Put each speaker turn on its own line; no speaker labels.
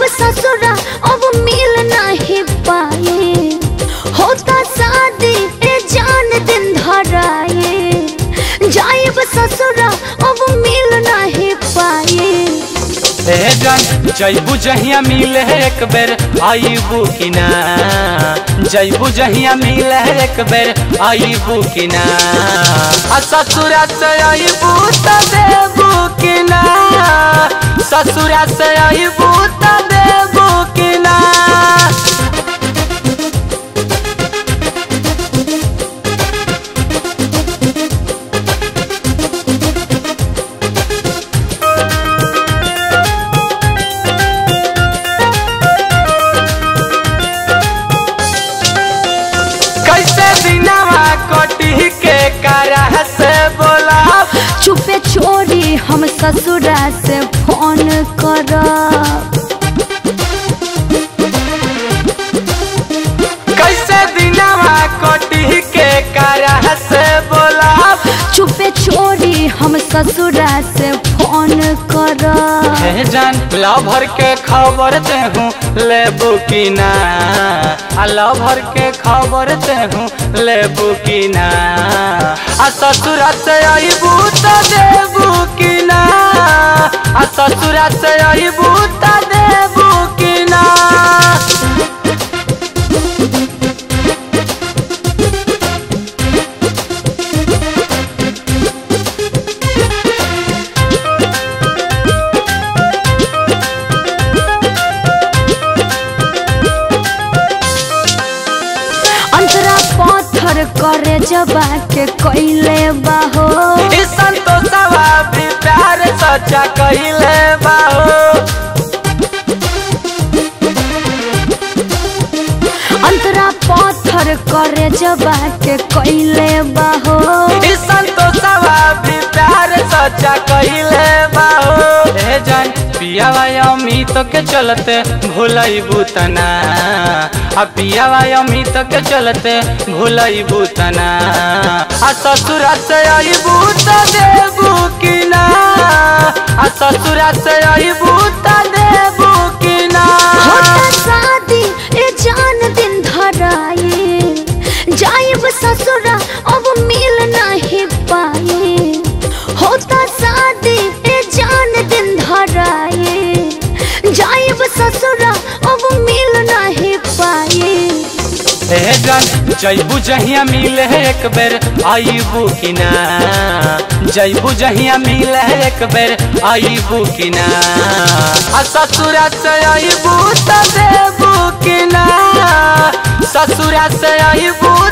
ससुरा अब मिल नहीं पाए होता शादी ए जान दिन धराए जाइब ससुरा अब मिल नहीं पाए
ए जान जैबू जहिया मिले एक बेर आईबू कि ना जैबू जहिया मिले एक बेर आईबू कि ना आ ससुरा से आईबू त देबू कि ना ससुरा से आईबू त देबू कि ना कैसे दिनवा कटी के करा से बोला
चुपे छोड़ी हम ससुरा से फोन करब
कैसे दिनवा कटी के करा से बोला
चुपे छोड़ी हम ससुरा से फोन करब
हे जान लभर के खबर देहूँ लेबू कि ना आ लभर के खबर देहूँ लेबू कि ना आ ससुरा से आईबू त देबू कि ना आ ससुरा से आईबू त देबू कि ना
अंतरा पत्थर करे जबा के कैले बाहो
ई संतोषवा भी प्यार सच्चा कहिले बाहो
अंतरा पत्थर करे जबा के कैले बाहो
ई संतोषवा भी प्यार सच्चा कहिले बाहो हे जान पियावा अमित के चलते भूलई बुतना आ पियावा अमित के चलते भूलई बुतना आ ससुरा से आईबू त देबू कि ना आ ससुरा से आईबू त देबू कि ना
होता शादी ए जान दिन धराए जाइब ससुरा अब मिल नहीं पाए होता शादी ए जान दिन धराए जाइब ससुरा अब मिल नहीं पाए
हे जान जैबू जहिया मिले एक बेर आईबू कि ना जैबू जहिया मिले एक बेर आईबू कि ना आ ससुरा से आईबू त देबू कि ना ससुरा से आईबू